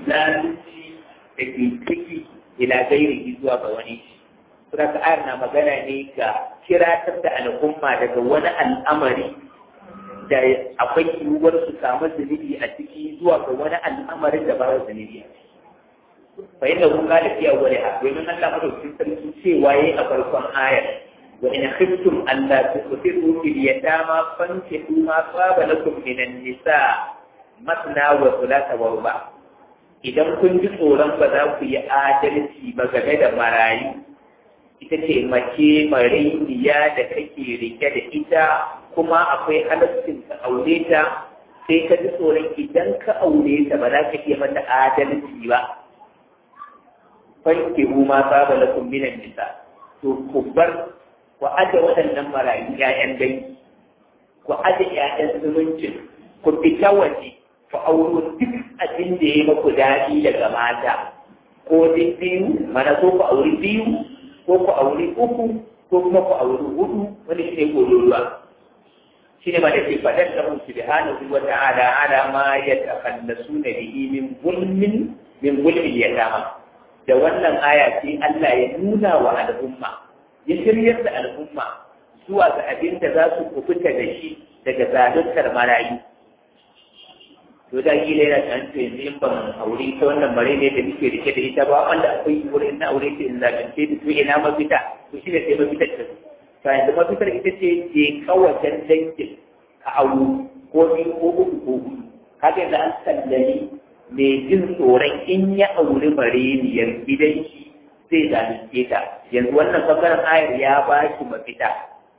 zalunci da ke ciki ila gairi zuwa ga wani sura ka ayar na magana ne ga kiratar da al'umma daga wani al'amari da akwai yiwuwar su samu zunubi a ciki zuwa ga wani al'amarin da ba zunubi a ciki fa inda kun kada fi awwali ha domin Allah madaukakin sarki cewa yayi a farkon ayar wa in khiftum an la tusiru fil yatama fankihu ma saba lakum minan nisa matna wa thulatha wa ruba idan kun ji tsoron ba za ku yi adalci ba game da marayu ita ce mace mariniya da kake rike da ita kuma akwai halaccin ka aure ta sai ka ji tsoron idan ka aure ta ba za ka iya mata adalci ba fanke ma saba lakum minan nisa to ku bar ku aje waɗannan marayu ƴaƴan dangi ku aje ƴaƴan zumuncin ku fita waje ku auro duk abin da ya maku daɗi daga mata ko duk biyu mana ko ku auri biyu ko ku auri uku ko kuma ku auri hudu wani shi ne kololuwa shi ne ma da ke faɗar da mun subhanahu wa ta'ala ala ma yatakallasuna bihi min zulmin min zulmin yatama da wannan aya ce Allah ya nuna wa al'umma ya shiryar da al'umma zuwa ga abin da za su kubuta da shi daga zaluntar marayu to da kila yana kan to yanzu in ban aure ta wannan mare ne da nake rike da ita ba wanda akwai wurin na aure ta in zalunce da to ina mafita to shi ne sai mafitar ta to yanzu mafitar ita ce je kawajen dangin ka auro ko biyu ko uku ko hudu kaga yanzu an sallami mai jin tsoron in ya auri mareniyar gidan shi zai zalunce ta yanzu wannan bangaren ayar ya ba shi mafita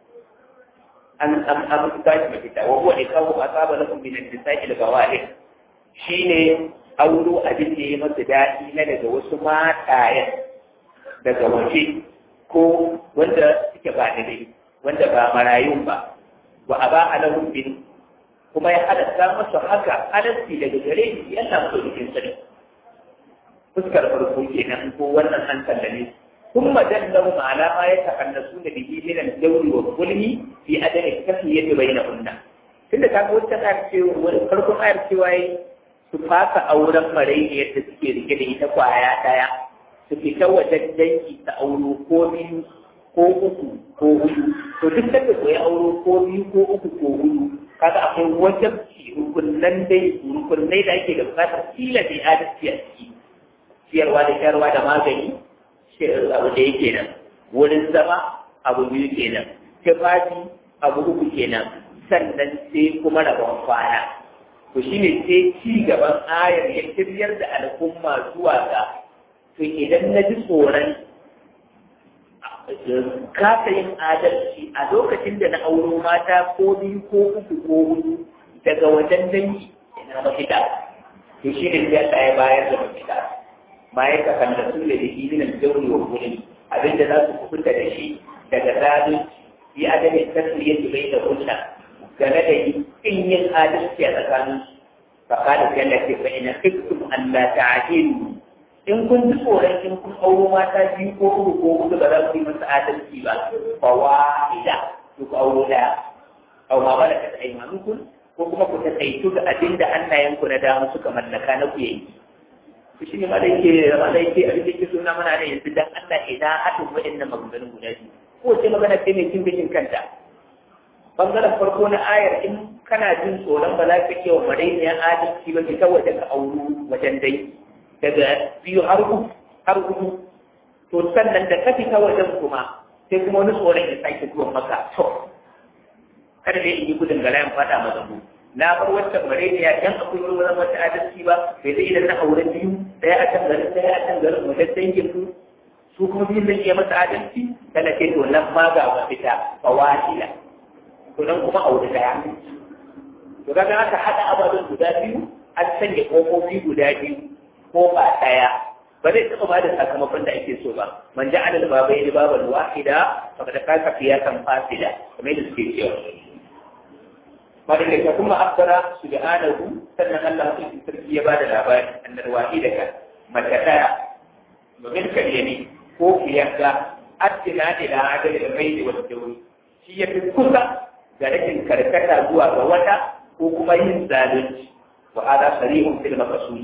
an an an ba shi mafita wa huwa ikawu asaba lakum min an-nisa'i al-bawali shine auro abin da ya masa daɗi na daga wasu matayen daga waje ko wanda suke ba da dai wanda ba marayun ba wa aba alahum bin kuma ya halatta masa haka halarci daga gare shi yana so jikin sani fuskar farko kenan ko wannan an kallame ثم دلهم على ما يتحدثون به من الجور والظلم في عدم التسوية بينهن tunda kaga wata ayar ce wani farkon ayar cewa su fasa auren marainiyar da suke rike da ita kwaya daya su fita wajen dangi ta auro ko biyu ko uku ko hudu to duk da ko ya auro ko biyu ko uku ko hudu kaga akwai wajen rukunan dai rukunai da ake da bukatar kila da adalci a ciki ciyarwa da sharwa da magani abu da yake nan wurin zama abu biyu kenan tufafi abu uku kenan sannan sai kuma rabon kwana to shine sai ci gaban ayar ya kiryar da al'umma zuwa ga to idan na ji tsoron kasa yin adalci a lokacin da na auro mata ko biyu ko uku ko hudu daga wajen dangi ina mafita to shi ne sai Allah ya bayar da mafita ma ya kakan da su da shi min al-jawri wa kulli abinda za su kubuta da shi daga zalunci fi adamin tasriyati baina kunna game da yin yin adalci a tsakanin fa kada sai Allah ce fa ina khiftum an la ta'dilu in kun ji tsoron in kun auro mata biyu ko uku ko hudu ba za ku yi masa adalci ba fa wahida to ku auro daya aw ma bala ta aymanukum ko kuma ku ta kaitu ga abin da hannayenku na dama suka mallaka na ku yayi to shine ma da yake ma da yake abin da yake suna mana ne yanzu dan Allah ina haɗin waɗannan maganganun guda biyu ko ce magana ce mai cin gashin kanta bangaren farko na ayar in kana jin tsoron ba za ka iya wa marainiyar adalci ba ki ta waje ka auro wajen dai daga biyu har uku har hudu to sannan da ka fita wajen kuma sai kuma wani tsoron ya sake zuwa maka to kada dai in yi gudun gala in fada ma zambo na bar wacce bare ne ya dan akwai wani wurin wata adalci ba sai dai idan na aure biyu daya a can garin daya a can garin wajen dangin su su kuma biyun zan iya masa adalci kana ce to nan ma ga mafita fa wasila to nan kuma aure daya to kaga aka hada ababen guda biyu an sanya kofofi guda biyu ko ba ɗaya ba zai taɓa ba da sakamakon da ake so ba man ja adal ba bai ba bal wahida fa kada ka ka fiya kan fasida kamar da suke cewa madalla ka kuma akbara subhanahu sannan Allah ya sarki ya bada labari annal wahida ka mata daya domin ka ne ko fiyarka addina ila adal da bai da wata dauri shi ya fi kusa ga rashin karkata zuwa ga wata ko kuma yin zalunci wa hada sarihun fil maqsudi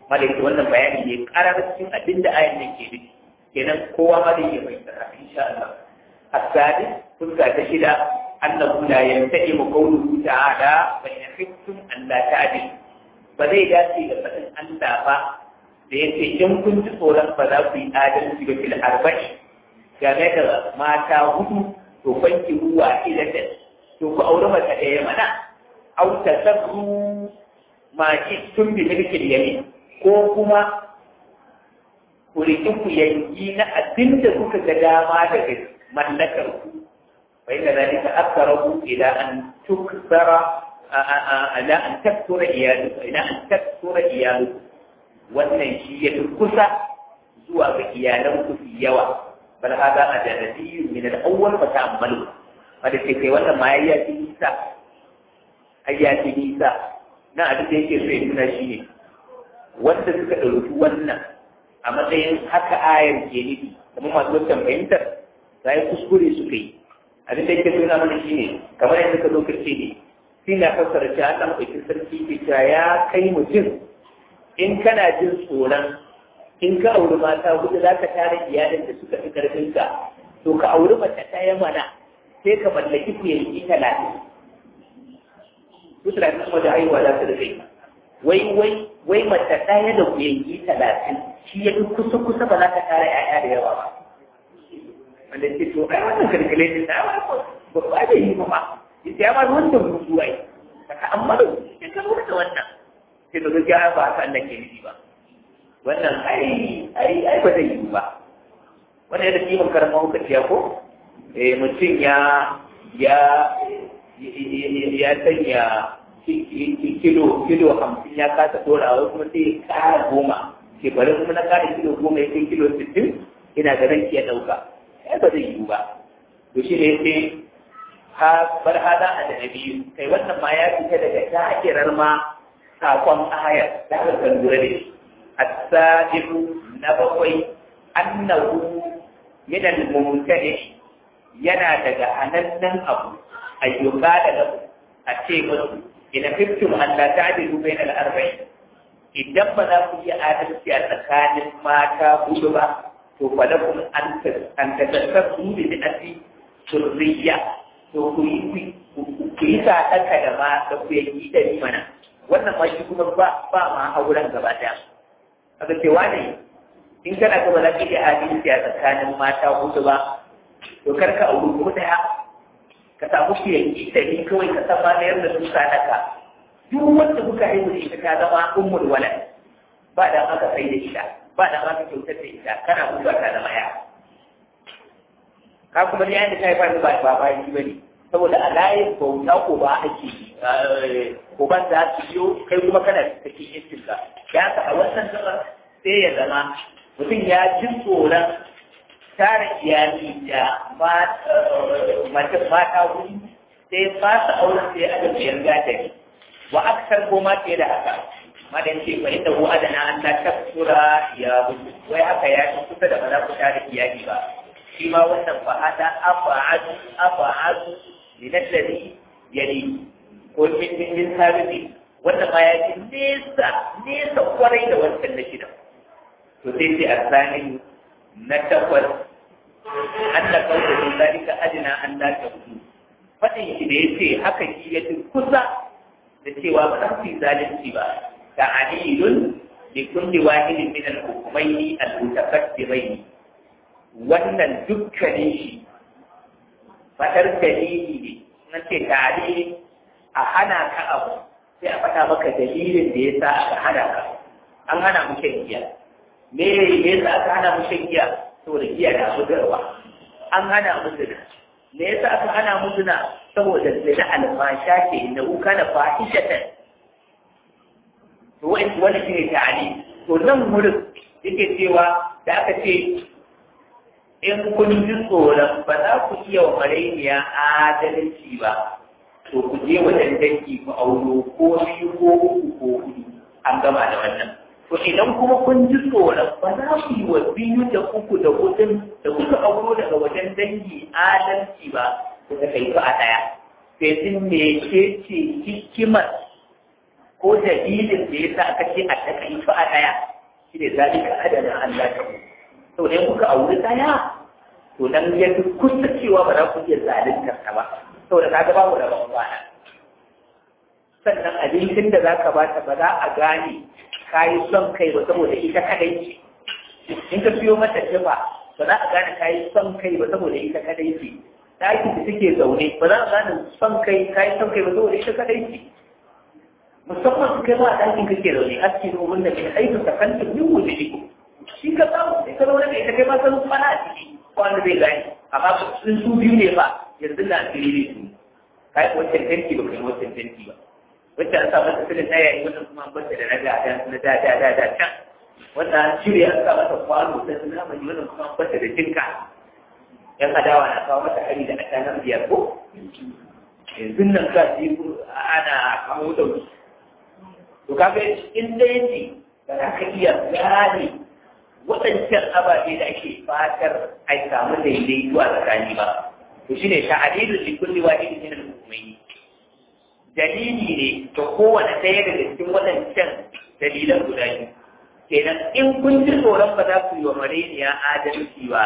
malaki wannan bayani ne karar cikin abin da ayan nan ke nufi kenan kowa ma zai iya fahimtar haka insha Allah asadi fuska ta shida annahu la yanta'imu qawluhu ta'ala fa in khiftum an la ta'dil ba zai dace da fadin Allah ba da yace in kun ji tsoron ba za ku yi adalci ba fil arba'i game da mata hudu to banki ruwa ilatan to ku aure mata ɗaya mana au tasabbu ma tun bi milkin yamin ko kuma ku riƙi ku yanki na abin da kuka ga dama daga mallakar ku fa inda zalika akrahu ila an tuksara ala an taktura iyalu ila an taktura iyalu wannan shi ya kusa zuwa ga iyalan ku fi yawa bal hada adadiyyu min al-awwal fa ta'ammalu wanda ke kai wannan ma ya yi nisa ayyaci nisa na abin da yake so ya nuna shi ne wanda suka ɗauki wannan a matsayin haka ayar ke nufi kuma masu wancan fahimtar za yi kuskure suka yi abin da yake nuna mana shi ne kamar yadda ka zo kace ne shi na fassara cewa Allah ɗauki sarki ke cewa ya kai mutum in kana jin tsoron in ka auri mata hudu za ka tara iyalin da suka fi ƙarfinka to ka auri mace ɗaya mana sai ka mallaki ku yanki talatin su talatin kuma da haihuwa za su da kai wai wai wai mace ɗaya da kuyangi talatin shi ya fi kusa kusa ba za ka tara ƴaƴa da yawa ba wanda ce to ai wannan kalkale ne na ba ba ba da yi ba ma ita ya ba wanda mutu wai ka ta amma da ya ka lura da wannan sai da gaskiya ba haka Allah ke nufi ba wannan ai ai ai ba zai yi ba wannan yadda kiman karamar hukaci ya ko eh mutum ya ya ya sanya kilo kilo hamsin ya kasa dorawa kuma sai ya kara goma shekarun kuma na kara kilo goma ya kai kilo sittin ina ga ranki ya ɗauka ya ba zai yiwu ba to shi ne sai ha bar hada a da biyu kai wannan ma ya fita daga takirar ma sakon ayar da aka kan lura da shi as-sadiqu na bakwai annahu min al-mumtadi yana daga hanannen abu ayyuka da a ce musu ina fiftum an la ta'dilu bayna al-arba'in idan ba za ku yi adalci a tsakanin mata hudu ba to fa lakum an an tasabbu bi bi'ati surriya to ku yi ku yi sadaka da ma da ku yi da ni mana wannan ma shi kuma ba ba ma auren gaba daya aka ce wani in kana ga ba za ka yi adalci a tsakanin mata hudu ba to kar ka auri ko daya ka samu shi yanki da ni kawai ka san ma da su sadaka duk wanda kuka yi da ita ta zama ummul walad ba da aka sai da ita ba da aka kyautar da ita kana mutuwa ta zama ya ka kuma yayin da ta yi ba ba ba ba yi bane saboda a layin bauta ko ba ake ko ban za su biyo kai kuma kana cikin yankin ka ya ka a wannan gaba sai ya zama mutum ya ji tsoron tara iyali da mata mata wuri sai ba su auren sai aka biyar gadari wa aksar ko ma fiye da haka madan ce fa inda ko adana an ta tafsura ya gudu wai haka ya ci kusa da ba za ku tara iyali ba shi ma wannan fa hada afa'adu afa'adu min alladhi yali ko min min min sabibi wannan ma ya ci nesa nesa kwarai da wancan na shida to sai sai asani na takwas an da kawo da zalika ajina an la tabu fadin shi da yace haka shi ya kusa da cewa ba za su yi zalunci ba ta alilun da kulli wahidin min al-hukumaini al-mutaqaddimaini wannan dukkanin shi fadar dalili ne na ce tare a hana ka abu sai a faɗa maka dalilin da ya sa aka hana ka an hana mu shan giya me me yasa aka hana mu shan giya saboda giya da bugarwa an hana mu zina me yasa aka hana mu zina saboda zina alfasha ce na uka na fahishatan to wani wani shine ta'ali to nan wurin yake cewa da aka ce in kun ji tsoron ba za ku iya wa marainiya adalci ba to ku je wajen dangi ku auro ko biyu ko uku ko hudu an gama da wannan to idan kuma kun ji tsoron ba za ku yi wa biyu da uku da hudun da kuka auro daga wajen dangi adalci ba ku ta kai a ɗaya sai sun me ce ce hikimar ko dalilin da ya sa aka ce a takaitu a ɗaya shi ne zalika adana Allah ta mu saboda in kuka auri ɗaya to nan ya fi kusa cewa ba za ku iya zaluntar ta ba saboda ka ga babu da bana sannan abincin da za ka bata ba za a gane ka yi son kai ba saboda ita kadai ce in ka siyo mata jifa ba za a gane ka yi son kai ba saboda ita kadai ce ɗakin da suke zaune ba za a gane son kai ka yi son kai ba saboda ita kadai ce musamman su kai ma a ɗakin kake zaune aski domin da mai aikin ka kan yin wuce shi ka samu sai ka zaune da ita kai ma san kwana a ciki wanda zai gani amma sun su biyu ne ba yanzu na asiri ne su ka yi wancan tanki ba kai wancan tanki ba wacce an sa masa filin ɗaya yi wannan kuma an bata da na da na da da da da can wanda an cire an sa masa kwano sai sun kama yi wannan kuma an bata da jinka yan adawa na kawo mata hari da ashanar biyar ko yanzu nan ka ji ana kawo dauki to kaga in dai ne ba za ka iya gane waɗancan ababe da ake fatar a samu daidaito a tsakani ba to shine ta'adilu li kulli wahidin min al-mu'minin dalili ne ga kowane ɗaya daga cikin waɗancan dalilan guda biyu kenan in kun ji tsoron ba za ku yi wa mareniya adalci ba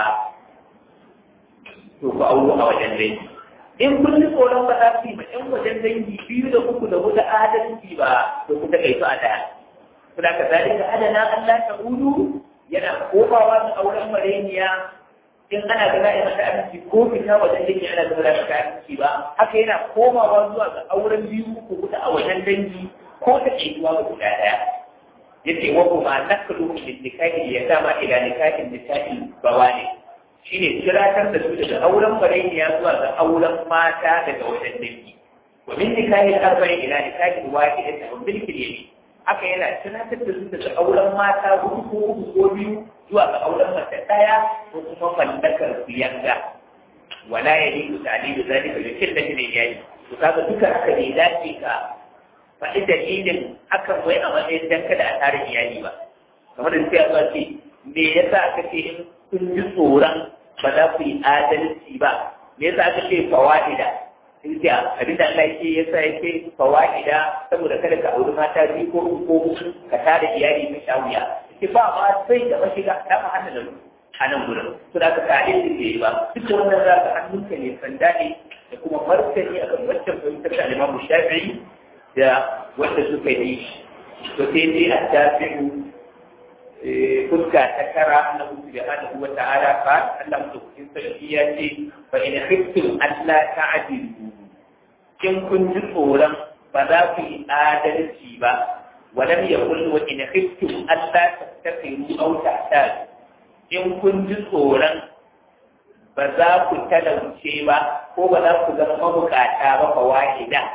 to ku auro a wajen dangi in kun ji tsoron ba za ku yi ma ɗan wajen dangi biyu da uku da huɗu adalci ba to ku taƙaito a ɗaya. Kuna ka zalika adana Allah ta ulu yana komawa da auren mareniya in ana ga za'a mata abinci ko fita wajen dangi ana ga za'a mata abinci ba haka yana komawa zuwa ga auren biyu ko kuta a wajen dangi ko ta ƙaituwa ga guda ɗaya yace wa kuma nakalu min nikahi ya dama ila nikahin nikahi bawani shine kiratar da su daga auren mareniya zuwa ga auren mata daga wajen dangi wa min nikahi arba'in ila nikahi wahidatin wa bil yamin haka yana tunatar da su daga auren mata hudu ko uku ko biyu zuwa ga auren mace ɗaya ko kuma mallakar biyanga wala ya liku talibu zalika da kin da ne yayi to kaga duka haka ne dace ka faɗi dalilin hakan wai a matsayin dan kada a tare iyali ba kamar da sai a ce me yasa aka ce in kun ji tsoron ba za ku yi adalci ba me yasa aka ce fawaida Inda abin da Allah yake yasa yake fawaida saboda kada ka auri mata biyu ko uku ko uku ka tare iyali mai shawiya ki ba ma sai da mashiga ta ma hannun nan a nan gurin to da ka kare shi ke ba duk da wannan za ka hannunka ne sanda ne da kuma martani akan wancan fahimtar da Imam Shafi'i da wanda suka yi to sai dai a tafi'u fuska ta tara na uku da hada wa ta'ala fa Allah mutukin sarki ya ce fa in khiftum alla ta'dilu in kun ji tsoron ba za ku yi adalci ba walam yakul wa in khiftum alla tattaqiru aw ta'tadu in kun ji tsoron ba za ku talauce ba ko ba za ku zama mabukata ba fa wahida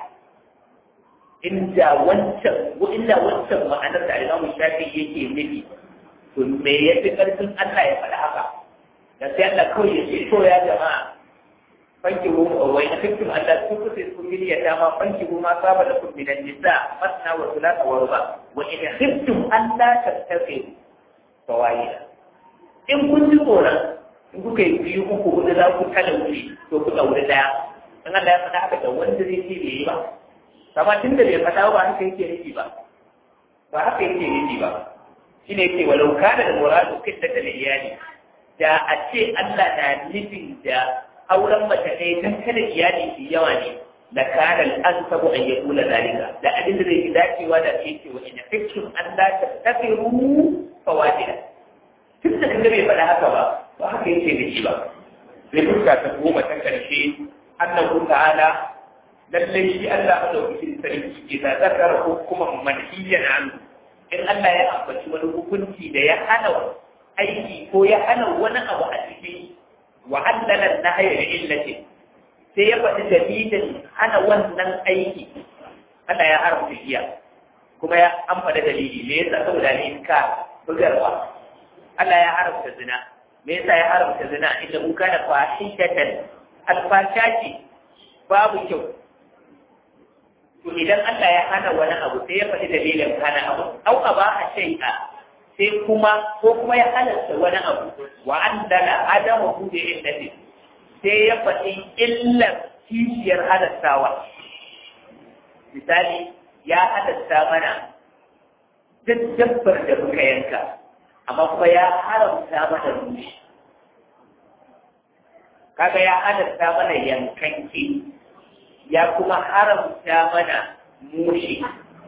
inda wancan inda wancan ma'anar da Imam Shafi yake nufi to me ya fi ƙarfin Allah ya faɗi haka da sai Allah kawai ya ce to ya jama'a fanki hu wa in kuntum Allah ku kusa ku gidi ya dama fanki hu ma saba da kun minan nisa masna wa thulatha wa ruba wa in khiftum Allah tattaqiu fawaida in kun ji tsoron in kuka yi biyu uku hudu za ku talauci to ku ɗauri ɗaya in Allah ya faɗa haka da wanda zai ce bai yi ba amma tun da bai faɗa ba haka yake nufi ba ba haka yake nufi ba shi ne ke walau kana da muradu kitta da iyali da a ce Allah na nufin da auren mace ne don kada iyali su yawa ne da kana an sabu an yi kula zalika da abin da zai fi dacewa da ke ce wa ina fikin Allah ta tafiru fawajida tun da kan bai faɗa haka ba ba haka yake da shi ba zai fuska ta goma ta ƙarshe annahu ta'ala lallai shi Allah madaukakin sarki ke da zakar hukuman manhiyan anhu in Allah ya ambaci wani hukunci da ya hana aiki ko ya hana wani abu a cikin wa halala nahya da illati sai ya faɗi dalilin hana wannan aiki Allah ya haramta giya kuma ya an faɗi dalili me yasa saboda ne ka bugarwa Allah ya haramta zina me yasa ya haramta zina inda kun kana fahishatan alfashaki babu kyau to idan Allah ya hana wani abu sai ya faɗi dalilin hana abu au a ba a shai'a sai kuma ko kuma ya halarta wani abu wa an dala adama ku da illati sai ya faɗi illar kishiyar halartawa misali ya halatta mana duk dabbar da muka yanka amma kuma ya haramta mana mushi kaga ya halatta mana yankanke ya kuma haramta mana mushi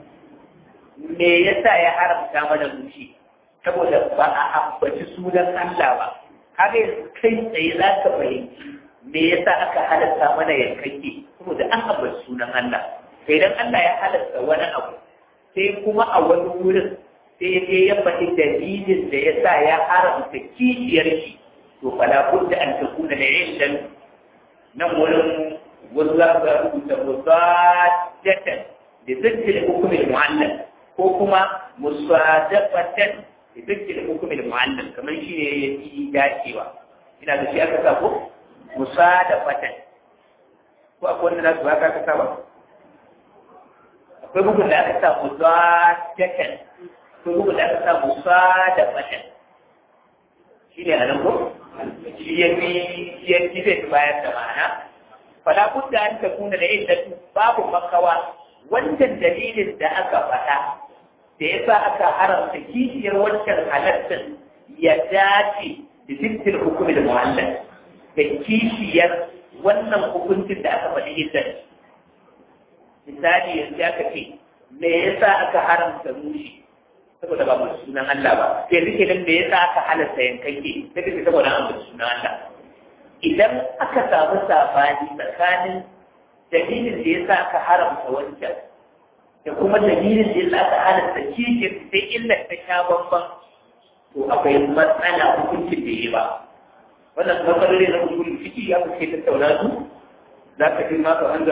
me yasa ya haramta mana mushi saboda ba a ambaci sunan Allah ba kaga yanzu kai tsaye za ka fahimci me yasa aka halatta mana yankanke saboda an ambaci sunan Allah sai dan Allah ya halatta wani abu sai kuma a wani wurin sai ya ya faɗi dalilin da ya sa ya haramta kishiyar shi to fala budda an takuna da illan nan wurin wasu za su rubuta musadatan da zikkir hukumin mu'allal ko kuma musadafatan da zikkir hukumin mu'allal kamar shi ne ya fi dacewa ina da shi aka sa ko musadafatan ko akwai wanda za su ba ka sa ba akwai bugun da aka sa musadatan akwai bugun da aka sa musadafatan shi ne a nan ko shi ya fi ya fi zai bayar da ma'ana fala budda an takuna da illatu babu makawa wancan dalilin da aka faɗa da yasa aka haramta kishiyar wancan halattin ya dace da dukkan hukumin muhallal da kishiyar wannan hukuncin da aka faɗi ita misali yanzu aka ce me yasa aka haramta mushi saboda ba mu sunan Allah ba sai rike nan me yasa aka halatta yankake sai kace saboda an mutu sunan Allah idan aka samu sabani tsakanin dalilin da yasa aka haramta wancan da kuma dalilin da yasa aka halatta kike sai illa ta sha bamban to akwai matsala hukuncin da yi ba wannan matsaloli na usulun ciki ya fi tattauna su za ka ji ma ka an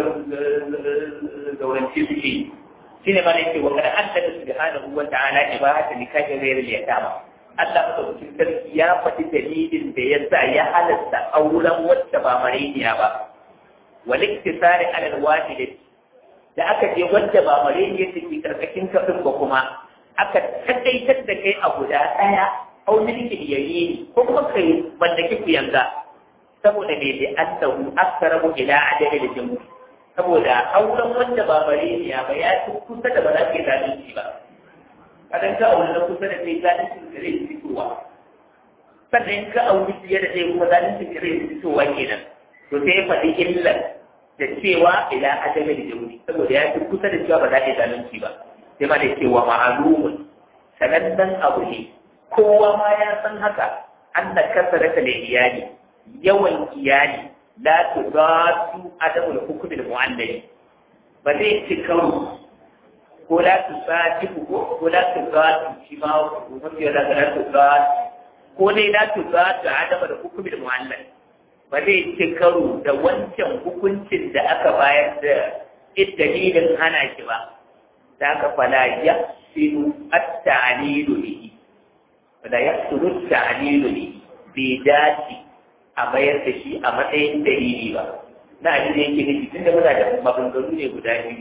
zaurance suke shi ne mana yake wa kada Allah da subhanahu wa ta'ala ibahata nikahi ghayr al-yatama Allah madaukakin sarki ya faɗi dalilin da ya sa ya halatta auren wacce ba mareniya ba wal iktisari ala al-wahidati da aka je wacce ba mareniya take karkashin kafin ba kuma aka takaitar da kai a guda ɗaya au milkin yayi ko kuma kai mallaki ku yanga saboda me da annahu aksarabu ila adadin jumu'i saboda auren wanda ba mareniya ba ya fi kusa da ba za ka yi zalunci ba kadan ka aure na kusa da kai zalunci da zai fitowa sannan ka aure fiye da zai kuma zalunci da zai fitowa kenan to sai ya faɗi illar da cewa ila adama da jauri saboda ya fi kusa da cewa ba za ka yi zalunci ba sai ma da cewa ma'alumun sanannen abu ne kowa ma ya san haka an na kasarata da iyali yawan iyali la tuzatu adamul hukm al mu'allal ba zai ci karo ko la tuzati ko ko la tuzatu shi ma mafi da la tuzatu ko dai la tuzatu adamul hukm al mu'allal ba zai ci karo da wancan hukuncin da aka bayar da dalilin hana shi ba da aka fala ya sinu at-ta'lilu bihi fala ya sinu at-ta'lilu bihi bai dace a bayar da shi a matsayin dalili ba na abin da yake nufi tunda muna da maganganu ne guda biyu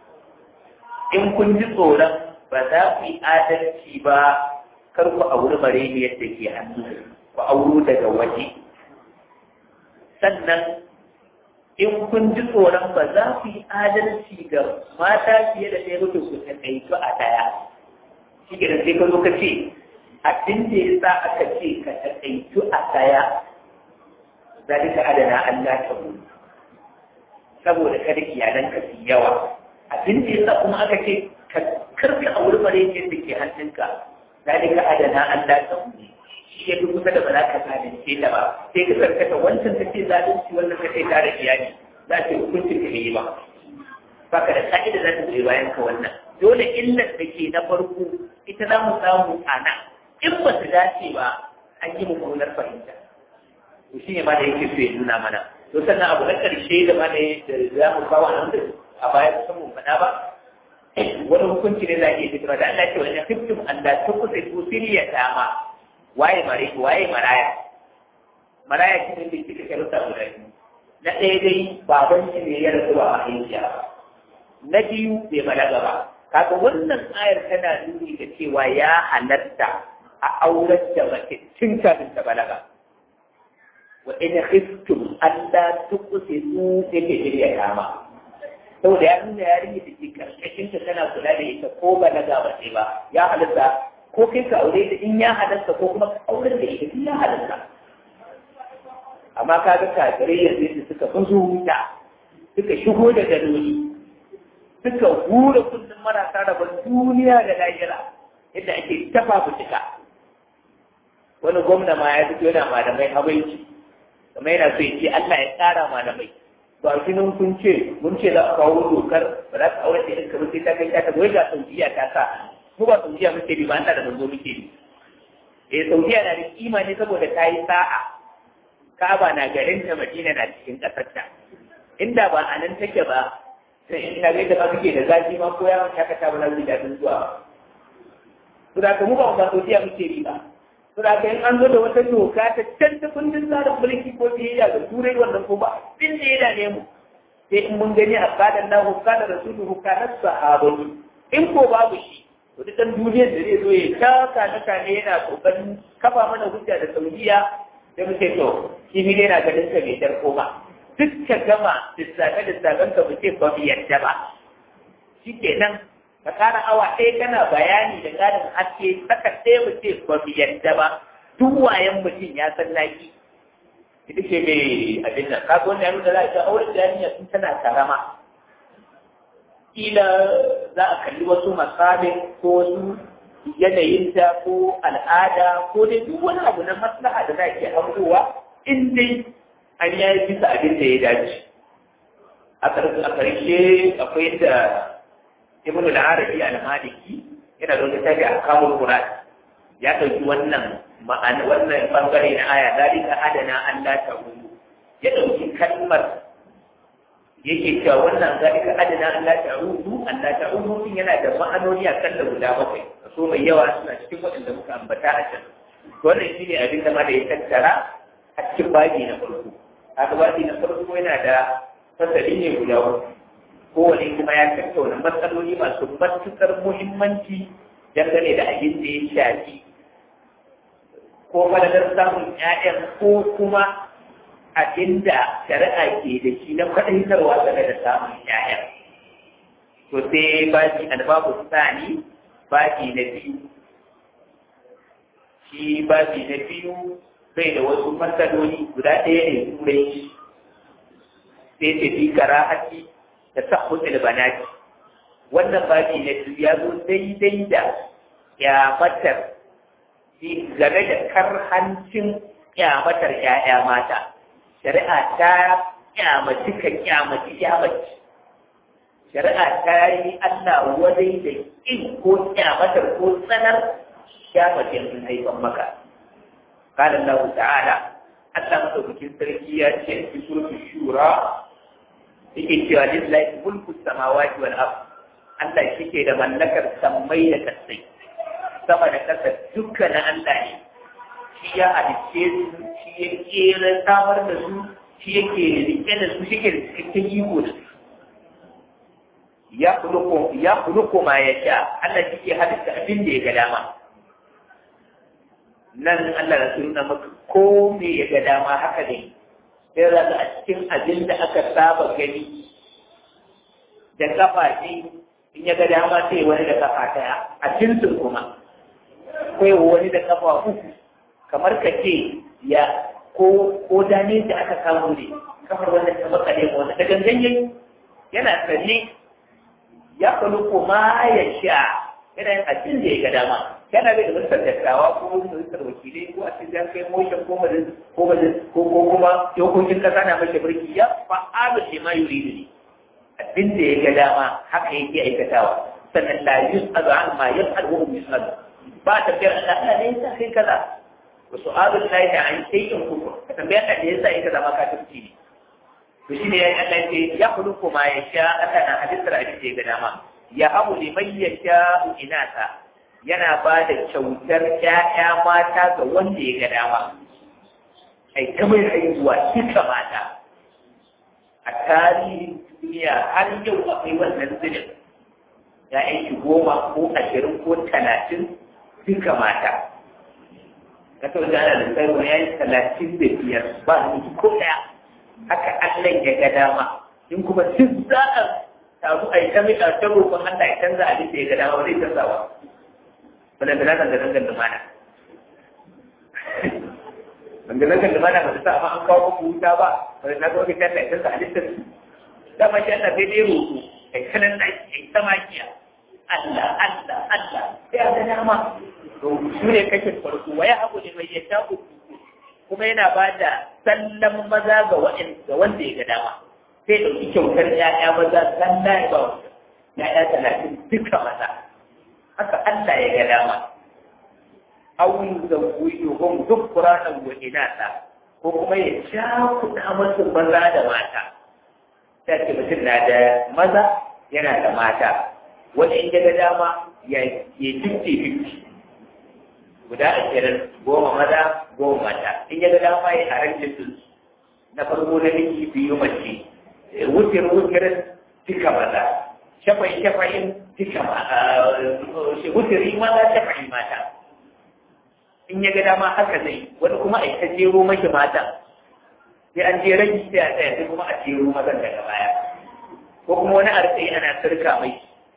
in kun ji tsoron ba za ku yi adalci ba kar ku auri mareni yadda ke hannu ku auro daga waje sannan in kun ji tsoron ba za ku yi adalci ga mata fiye da ɗaya mutum ku taƙaitu a ɗaya shi ke sai ka zo ka ce abin da ya sa aka ce ka taƙaitu a ɗaya ذلك أدنى أن لا تقول saboda kada iyalanka su yawa abin da yasa kuma aka ce ka karka a wurin bare yadda ke hannunka zalika adana an la taquli shi ya fi kusa da ba za ka zalunce ta ba sai ka karkata wancan ta ce zalunci wannan ka ce tare iyali za ta hukuncin ka yi ba baka da ka'ida za ta goyi bayan ka wannan dole illar da ke na farko ita za mu samu a nan in ba su dace ba an yi mummunar fahimta to shi ne ma da yake so ya nuna mana to sannan abu na ƙarshe da ma da za mu kawo a nan a baya kusan mun faɗa ba wani hukunci ne za a iya fitarwa da Allah ce wani hiftum Allah ta kusa ku siriya dama waye mare waye maraya maraya shi ne da kika sharuɗa guda biyu na ɗaya dai baban shi ne ya rasu ba mahaifiya ba na biyu bai balaga ba kaga wannan ayar tana nuni da cewa ya halatta a aurar da mace tun kafin ta balaga wa in khiftum alla tuqsitu yake shirya kama saboda ya nuna yarinya da ke karkashin ta tana kula da ita ko ba na gaba ce ba ya halatta ko kai ka aure ta in ya halatta ko kuma ka aure da ita in ya halatta amma ka ga kafirai yanzu yadda suka bazo wuta suka shigo da daloli suka hura kullum marasa rabon duniya da lahira yadda ake tafa fitika wani gwamna ma ya fito yana malamai habaici kamar yana so ya ce Allah ya tsara malamai ba shi nan kun ce mun ce za a kawo dokar ba za ka aure da irin kamar sai ta kai ta goyi ga saudiya ta sa mu ba saudiya muke bi ba Allah da manzo muke bi eh saudiya na da kima ne saboda ta yi sa'a Ka'aba na garin ta Madina na cikin ƙasar ta inda ba a nan take ba sai ina ga yadda ba suke da zafi ma ko yawon shakata ba za su ji daɗin zuwa su da mu ba ba saudiya muke bi ba su da in an zo da wata doka ta can ta kundin tsarin mulki ko biyayya ga turai wannan ko ba din da ya dame mu sai in mun gani a kadan na hukana rasuluhu kana sahabani in ko babu shi to duk dan duniyar da zai zo ya taka na kane yana kokarin kafa mana hujja da saudiya da muke to shi ne yana ganin ka bai darko ba duk ka gama lissafe lissafen ka muke ba mu yadda ba shi kenan ka kara awa ɗaya kana bayani da ƙarin haske saka ɗaya mu ce ba mu yadda ba duk wayan mutum ya san naki ita ce mai abin nan ka ga wannan da za a aure da yarinya sun tana karama kila za a kalli wasu masabin ko wasu yanayinta ko al'ada ko dai duk wani abu na maslaha da za a iya hangowa in dai an yi bisa abin da ya dace a ƙarshe akwai da ibn al-arabi al-maliki yana da wata tafi a kamun qur'an ya dauki wannan ma'ana wannan bangare na aya dalika adana an la ta'udu ya dauki kalmar yake cewa wannan dalika adana an la ta'udu an la ta'udu din yana da ma'anoni a kan da guda bakwai so mai yawa suna cikin waɗanda muka ambata a can wannan shine abin da ma da ya tattara a cikin babi na farko haka babi na farko yana da fasali ne guda uku kowane kuma ya tattauna matsaloli masu matuƙar muhimmanci dangane da abin da ya shafi ko fadadar samun ‘ya'yan ko kuma abin da shari'a ke da shi na kwaɗaitarwa game da samun ‘ya'yan. To sai baji albabu sani baji na biyu. Shi baji na biyu bai da wasu matsaloli guda ɗaya ne turai sai tafi karahati da sahbutul banati wannan babi na biyu ya zo daidai da kyamatar game da karhancin kyamatar ƴaƴa mata shari'a ta kyamaci ka kyamaci kyamaci shari'a ta yi Allah wadai da ƙin ko kyamatar ko tsanar kyamacin sun haifan maka قال الله تعالى Allah madaukakin sarki ya ce a cikin shura yake cewa lillahi mulku samawati wal ard Allah shike da mallakar sammai da kasai sama da kasa duka na Allah ne shi ya halicce su shi ya kera samar da su shi yake rike da su shike da cikakken iko da su ya kuluko ya kuluko ma ya sha Allah shike halitta abin da ya ga dama nan Allah ya nuna maka ko me ya ga dama haka ne sai za a cikin abin da aka saba gani da kafa ce in ya ga dama sai wani da kafa ɗaya a jinsin kuma kai wani da kafa uku kamar ka ce ya ko ko dane da aka samu ne kafar wanda ta maka ne wanda ta gangan yana tsalle ya kalu kuma ya sha yana yin abin da ya ga dama yana bai da ministan dattawa ko ministan wakilai ko a cikin kai motion ko majalis ko majalis ko ko kuma dokokin kasa na mace birki ya fa'alu shi ma yuridu ne abin da ya ga dama haka yake aikatawa sannan la yus'alu an ma yaf'al wa hum yus'alu ba ta biyar Allah Allah ne yasa kai kaza wa su'alu Allah da an shay'in kufur ka tambaya Allah ne yasa kai kaza ma ka tafci ne to shine ya Allah ce ya khuluqu ma yasha Allah na hadisar abin da ya ga dama ya habu liman yasha inata yana ba da kyautar ‘ya'ya mata ga wanda ya ga dama, ai, kamar haihuwa duka mata, a tarihin duniya har yau akwai wannan zinin, ‘ya'yan shi goma ko ashirin ko talatin duka mata. Ka sau da ana da ya yi talatin da biyar ba su ko ɗaya, haka Allah ya ga dama, in kuma duk za a taru a yi ta mai ta roƙon Allah ya canza abin da ya ga dama zai canza ba wanda da nan da nan da mana wanda nan da mana ba ta sa amma an kawo muku wuta ba wanda na ga wani kan da ya canza halittar dama shi Allah sai dai roƙo kai kanan da kai samakiya Allah Allah Allah sai a ga dama to su ne kashin farko waya abu ne mai yasha kuma yana ba da sallan maza ga wanda ya ga dama sai ɗauki kyautar ‘ya'ya maza sallah ya ba wanda ‘ya'ya talatin duka maza haka Allah ya ga dama awun da wuyo hum duk ƙuranan wa inata ko kuma ya sha kuɗa masu maza da mata ta ce mutum na da maza yana da mata wani in ya ga dama ya yi fifty fifty guda ashirin goma maza goma mata in ya ga dama ya haranci su na farko na miji biyu mace wutir wutirin duka maza shafai shafain duka wutiri maza shafai mata in ya ga dama haka zai wani kuma a ta jero maki mata sai an je rage sai a tsaya sai kuma a jero mazan daga baya ko kuma wani arziki ana sirka mai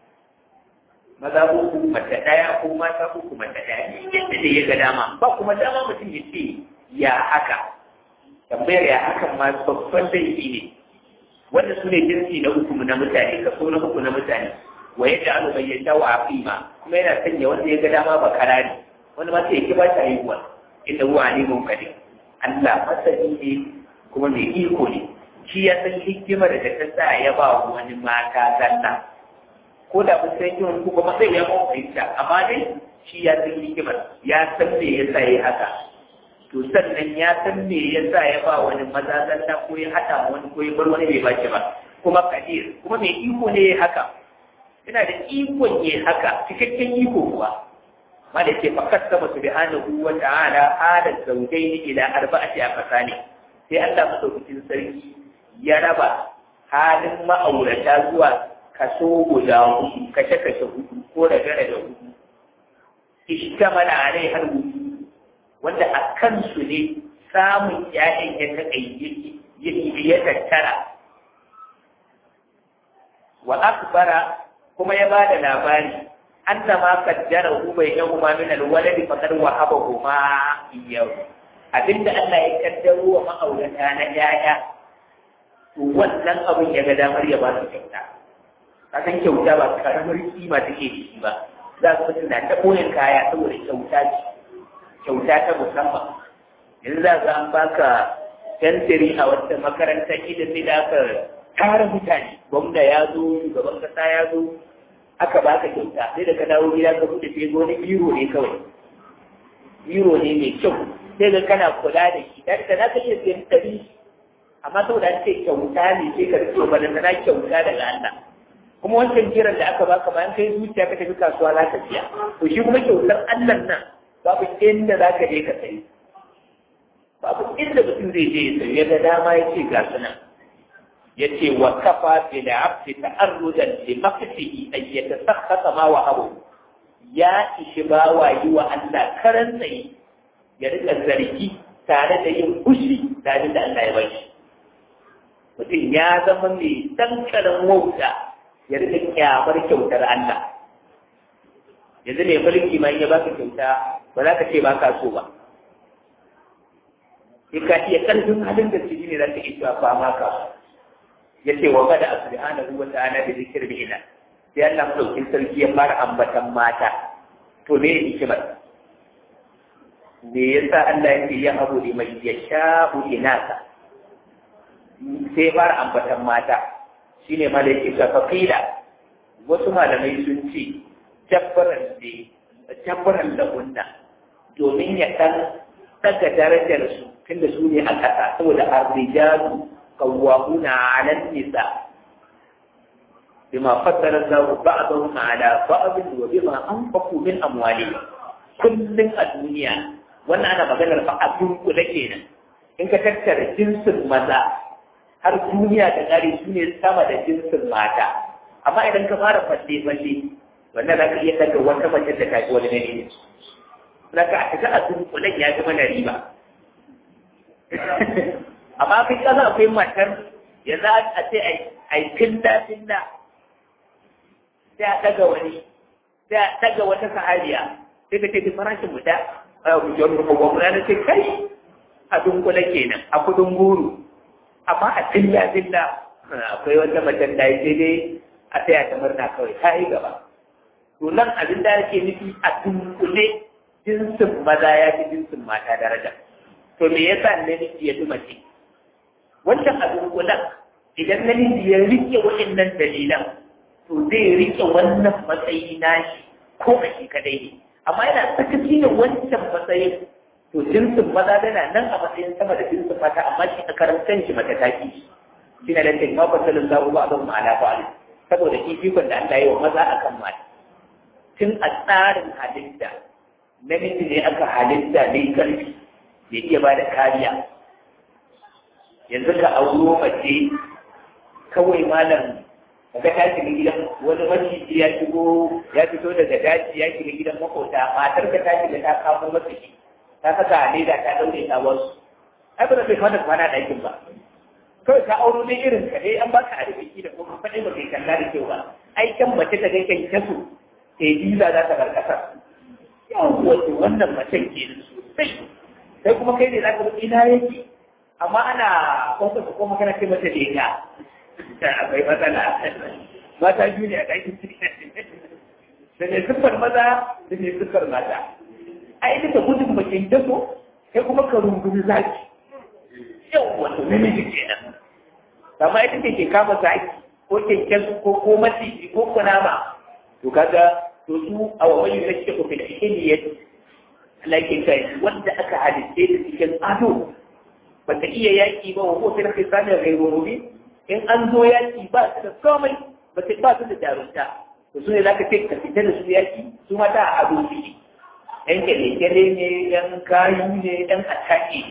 maza uku mace ɗaya ko mata uku mace ɗaya yadda da ya ga dama ba kuma dama mutum ya ce ya haka tambayar ya hakan ma babban laifi ne wanda su ne jinsi na uku na mutane kaso na uku na mutane wa yadda alu bayyana wa aqima kuma yana sanya wanda ya ga dama ba karari wanda ma sai ya ba ta haihuwa inda huwa alimun qadir Allah masani ne kuma mai iko ne shi ya san hikimar da ta sa ya ba wani mata zalla ko da mun san kiwon ku kuma sai ya ba fahimta amma dai shi ya san hikimar ya san me yasa yayi haka to sannan ya san me yasa ya ba wani maza zalla ko ya hada wani ko ya bar wani bai baki ba kuma kadir kuma mai iko ne ya haka yana da ikon ya haka cikakken iko kuwa ma da ke fakat sama subhanahu wa ta'ala halat zawjaini ila arba'ati aqsani sai Allah madaukakin sarki ya raba halin ma'aurata zuwa kaso guda hudu kashe kashe hudu ko da gare da hudu ishtamala alai har hudu wanda a kansu ne samun ƴaƴan ya taƙayyaki ya tattara wa akbara kuma ya bada labari anna ma qaddara hu bainahuma min alwalad faqad wahabahuma iyyahu abinda Allah ya kaddaro wa ma'aurata na ƴaƴa to wannan abin ya ga damar ya ba su kyauta ka san kyauta ba karamar kima take da shi ba za ka mutum na ta ɓoyin kaya saboda kyauta ce kyauta ta musamman yanzu za ka an baka fensiri a wata makarantar idan sai da aka tara mutane gwamna ya zo shugaban kasa ya zo aka baka kyauta sai da ka dawo gida ka bude sai wani biro ne kawai biro ne mai kyau sai ga kana kula da shi dan ka za ka iya siyan ɗari amma saboda an ce kyauta ne sai ka rike ba na kyauta daga Allah kuma wancan jiran da aka baka bayan kai zuciya ka tafi kasuwa za ka siya to shi kuma kyautar Allah nan babu inda za ka je ka sayi babu inda mutum zai je ya sayi da dama ya ce ga su nan ya ce wa kafa bi da abdi ta'arrudan li maqtihi ay yatasakhata ma wa abu ya ishi bawa yi wa Allah karan tsaye ya rika zargi tare da yin fushi da abin da Allah ya bai shi mutum ya zama mai dankalin wauta ya rika kyamar kyautar Allah yanzu ne mulki ma ya baka kyauta ba za ka ce ba ka so ba sai ka iya karfin halin da su ne za ka iya ba ma ka ya ce wa bada subhanahu wa ta'ala bi zikr bi ila sai Allah madaukin sarki ya fara ambatan mata to me hikimar me yasa Allah yake ya abu li mai yasha'u inaka sai fara ambatan mata shine malaiki ka faqila wasu malamai sun ce tabbaran da tabbaran da hunna domin ya dan daga darajar su tunda su ne a ƙasa saboda arrijalu qawwamuna 'ala an-nisa bima faddala Allah ba'dahum 'ala ba'd wa bima anfaqu min amwalihim kullun a duniya wannan ana maganar fa a dunkule kenan in ka tattara jinsin maza har duniya da ƙari su ne sama da jinsin mata amma idan ka fara falle falle wannan za ka iya daga wata mace da tafi wani nane za ka a a dunkulen ya zama na riba amma kai kasa akwai matar yanzu a ce a yi filla filla sai a daga wani sai a daga wata sahabiya sai ka ce farashin mu da gwamna na ce kai a dunkula kenan a kudin guru amma a tilla tilla akwai wata macen da sai dai a taya ta murna kawai ta yi gaba to nan abin da ake nufi a dunkule jinsin maza ya fi jinsin mata daraja to me yasa namiji ya fi mace wancan a dunkulan idan namiji ya rike waɗannan dalilan to zai rike wannan matsayi nashi ko a shi kadai ne amma yana sakaci da wancan matsayin to jinsin maza tana nan a matsayin sama da jinsin mata amma shi a karantar shi mata taki shi na lantarki ma fasalin zaɓu ba a zama ma'ana ba saboda fifikon da Allah yi wa maza a kan mata tun a tsarin halitta namiji ne aka halitta mai karfi ya iya ba da kariya yanzu ka auro mace kawai malam kaga ta shiga gidan wani maciji ya shigo ya fito daga daji ya shiga gidan makota matar ka ta shiga ta kamo masa shi ta saka a leda ta daure ta wasu ai ba zai kwana kwana ɗakin ba kawai ka auro ne irin ka dai an baka arziki da kuma faɗi ba kai kalla da kyau ba ai kan mace ta ga kyan kasu sai biza za ta bar ƙasar yawon wannan macen ke sosai sai kuma kai ne za ka ina yake amma ana kwanta ko kuma kana ce mata leka akwai matsala mata biyu ne a ɗakin da ne siffar maza da ne siffar mata ai duka gudun bakin daso sai kuma ka rungumi zaki yau wato namiji kenan amma ita ce ke kama zaki ko kyankyan ko ko maciji ko kunama to kaga to su a wani da ke ku fil hiliyat lakin kai wanda aka halitte da cikin ado ba ta iya yaki ba wa ko fil khisanin ghayru mubin in an zo yaki ba su da komai ba su ba su da jarumta to su ne za ka ce ka fita da su yaki su mata a ado su ne yan kyale-kyale ne yan kayu ne yan atake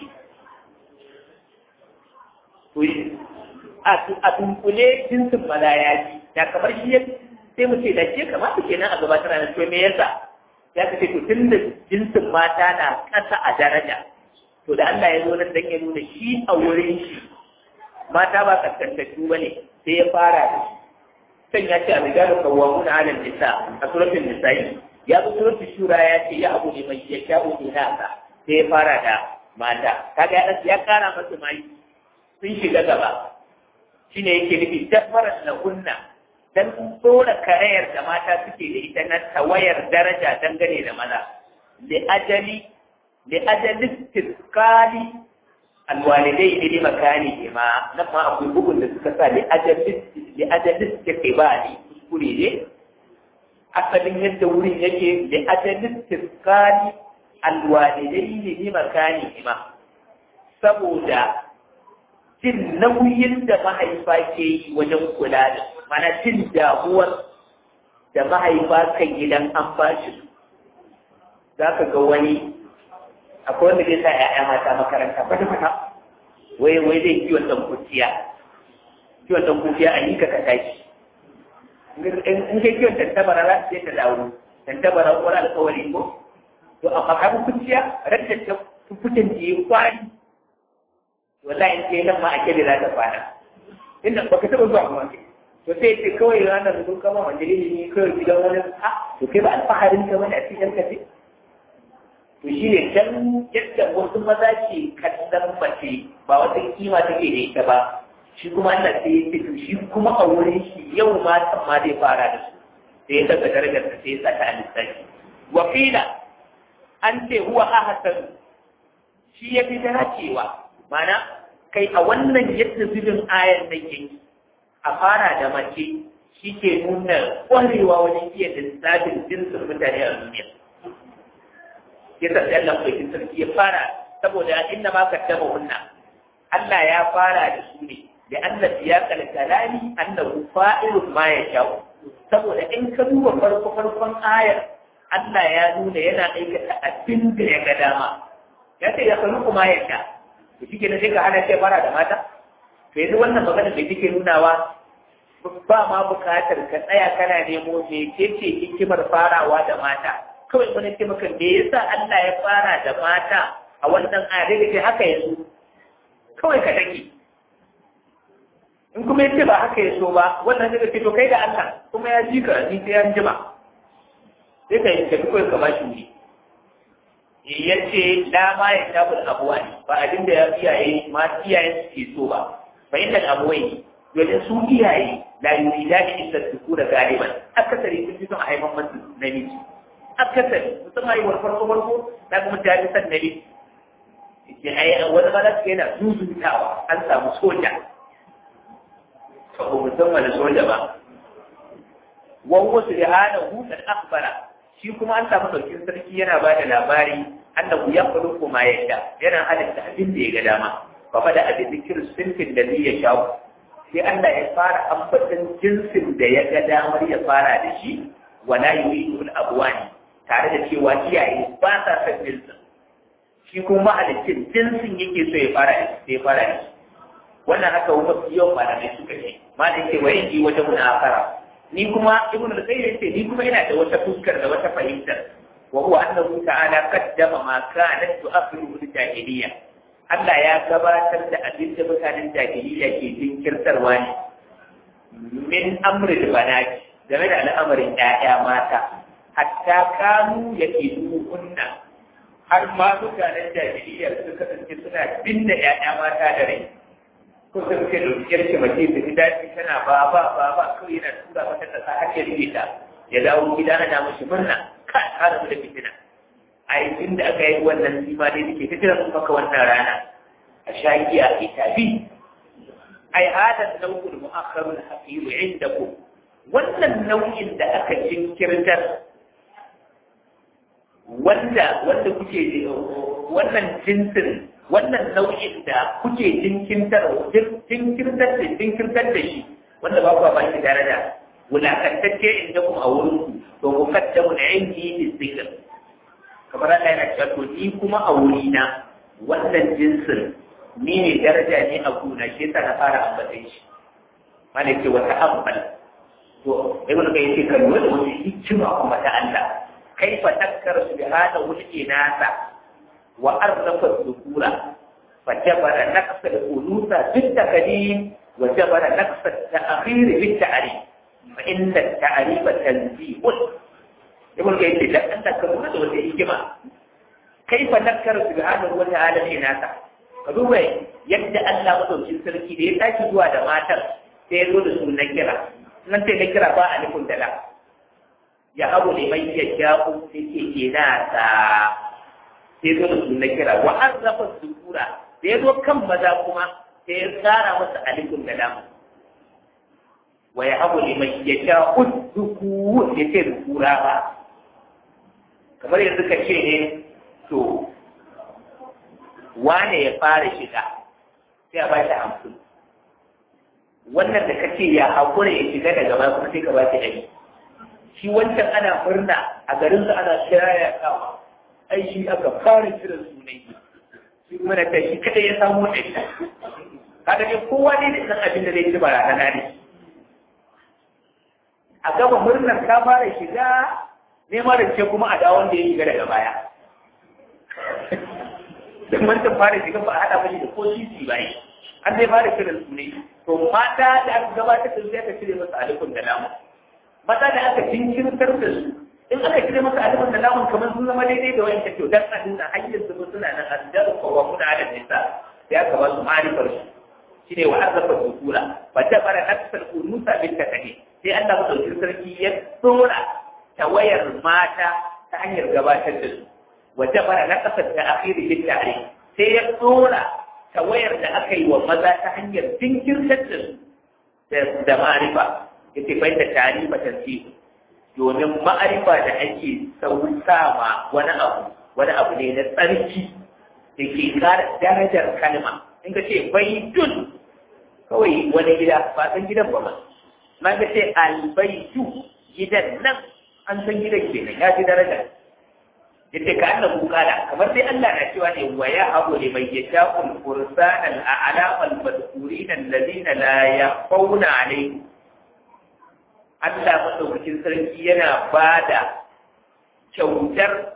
a dunkule jinsin malayaki da kamar shi sai mu ce da ke kamata kenan a gabatar da to me yasa ya kace to tun da jinsin mata na ƙasa a daraja to da Allah ya zo nan dan ya nuna shi a wurin shi mata ba kaskantattu bane sai ya fara da san ya ce a rigalu kawwamun ala nisa a suratul nisa'i ya zo suratul shura ya ce ya abu ne mai ya sha'u inaka sai ya fara da mata kaga ya ya kara masa mai sun shiga gaba shine yake nufi dabbaran na kunna dan tsora karayar da mata suke da ita na tawayar daraja dangane da maza li ajali li ajali istiqali alwalidai ne makani ma nan ma akwai bugun da suka sa li ajali li ajali istiqbali kuskure ne asalin yadda wurin yake li ajali istiqali alwalidai ne makani ma saboda jin nauyin da mahaifa ke yi wajen kula da mana jin damuwar da mahaifa kan gidan an bashi za ka ga wani akwai wanda zai sa ‘ya'ya mata makaranta kwata kwata wai wai zai kiwon ɗan kuciya kiwon ɗan kuciya a yi ka ka tashi in kai kiwon tantabara za su ta dawo tantabara wani alkawari ko to amma kaga kuciya rage ta fitin da yi kwari wallahi in kai nan ma a kebe za ta fara inda baka taɓa zuwa kuma to sai ce kawai ranar sun kama majalisi ne kawai gidan wani a to kai ba alfaharin ka bane a cikin ka ce to shi ne dan yadda wasu maza ke kallon mace ba wata kima take da ita ba shi kuma Allah sai ya ce to shi kuma a wurin shi yau ma san ma zai fara da su sai ya daga darajar ta sai ya saka a lissafi wa qila an ce huwa ahsan shi ya fi dacewa mana kai a wannan yadda zubin ayan nan yake a fara da mace shi ke nuna ƙwarewa wajen iya lissafin jinsin mutane a duniya ya sa sai Allah mai sarki ya fara saboda inda ma ka taba hunna Allah ya fara da su ne da Allah ya kala kalami annahu fa'ilun ma ya sha'u saboda in ka duba farko farkon ayar Allah ya nuna yana aikata abin da ya ga dama ya ce ya kalu kuma ya sha to shi kenan sai ka hana sai fara da mata to yanzu wannan magana da take nunawa ba ma bukatar ka tsaya kana nemo me ce ce hikimar farawa da mata kawai wani ce maka me yasa Allah ya fara da mata a wannan ayar da ke haka yanzu kawai ka take in kuma yace ba haka ya so ba wannan daga ce to kai da Allah kuma ya ji ka ni sai an jima sai ka yi tafi kawai ka bashi wuri ya ce da ma ya tabu da abuwa ne ba abin da ya iyaye ma iyayen su ke so ba fa inda abuwai domin su iyaye la yurida ni illa su da galiban akasari sun fi son a haifan masu namiji akasari musamman yi farko farko na kuma ta fi son namiji wani malas yana zuzutawa an samu soja to ba musamman da soja ba wawo su da hana hukar akbara shi kuma an samu ɗaukin sarki yana ba da labari annahu ya faɗo kuma yadda yana halitta abin da ya ga dama ba fa da abin da kirsinfin da zai ya shawo sai Allah ya fara ambatan jinsin da ya ga damar ya fara da shi wala yuridu al-abwani tare da cewa iyaye ba sa son jinsin shi kuma mahalicin jinsin yake so ya fara da ya fara da shi wannan haka wani yawan malamai suka ce ma da yake wayan yi wajen munafara ni kuma ibnu al-qayyim yace ni kuma ina da wata fuskar da wata fahimtar wa huwa annahu ta'ala qaddama ma kanat tu'akhiru al-jahiliyya Allah ya gabatar da abin da mutanen jahiliyya ke jinkirtarwa ne min amri da banati game da al'amarin ƴaƴa mata hatta kanu yake kunna har ma mutanen jahiliyya suka kasance suna binne ƴaƴa mata da rai ko sun ce da yarki mace ta ji daɗi tana ba ba ba ba kawai yana tura mata da sa har ya rike ta ya dawo gida ana mashi murna ka kara mu da fitina a yi da aka yi wannan sima dai da ke ta jira maka wannan rana a sha giya a tafi ai hada nau'ul mu'akhkharul haqiq indakum wannan nau'in da aka jinkirtar wanda wanda kuke wannan jinsin wannan nau'in da kuke jinkirtar jinkirtar da jinkirtar da shi wanda ba ku ba shi daraja wulakantacce inda kuma a wurin ku to ku kaddamu da indi zikr kamar Allah yana cewa to ni kuma a wurina wannan jinsin ni ne daraja ne a gona shi yasa na fara ambatai shi mana ce wata ambal to ibn kai yake kan wani wani hikima kuma ta Allah kaifa takkar subhanahu al-inasa wa arrafa dhukura fa jabara naqsa al-unusa bit taqdim wa jabara naqsa at-ta'khir bit ta'rif fa inna at-ta'rif tanzih ibn kai yake dan Allah kan wani wani hikima kaifa takkar subhanahu wa ta'ala al-inasa ka duba yadda Allah madaukin sarki da ya tashi zuwa da matar sai ya zo da su na kira nan sai na kira ba a nufin dala ya abu ne mai ya sha'u sai ke ina ta sai zo da su na kira wa an rafa sukura da ya zo kan maza kuma sai ya tsara masa alifin da lamu wa ya abu ne mai ya sha'u duku ya ce dukura ba kamar yanzu ka ce ne to wane ya fara shiga sai a ba shi hamsin wannan da kace ya haƙura ya shiga daga baya kuma sai ka ba shi ɗari shi wancan ana murna a garin su ana shaya kawa ai shi aka fara kiran sunai shi kuma da kai shi kadai ya samu ɗari kaga ne kowa ne da san abin da zai ci barazana ne a gaba murnar ka fara shiga neman rance kuma a dawon da ya shiga daga baya dan wancan fara shiga ba a haɗa mashi da ko sisi ba yi an zai fara kiran su ne to mata da aka gabatar da su aka cire masa alifin da lamun mata da aka jinkirtar da su in aka cire masa alifin da lamun kamar sun zama daidai da wayan kyau dan adin da hanyar su suna nan addar ko wa kuna da nisa sai aka ba su ma'arifar su shine wa azafa sukura wa tabara nafsal unusa bil takani sai Allah madaukakin sarki ya tsora tawayar mata ta hanyar gabatar da su وجبر نقص التأخير بالتعريف سيقول tawayar da aka yi wa maza ta hanyar jinkirtar da da ma'arifa yace bai da tarifa tasiri domin ma'arifa da ake sauka ma wani abu wani abu ne na tsarki da ke kara darajar kalma in ka ce baitun kawai wani gida ba san gidan ba ma ma ka ce albaitu gidan nan an san gidan kenan ya fi daraja yace ka annabu kala kamar dai Allah na cewa ne wa ya abu li man yasha'ul fursan al a'lam al madhkurin alladhina la yakhawna alayhi Allah madaukakin sarki yana bada kyautar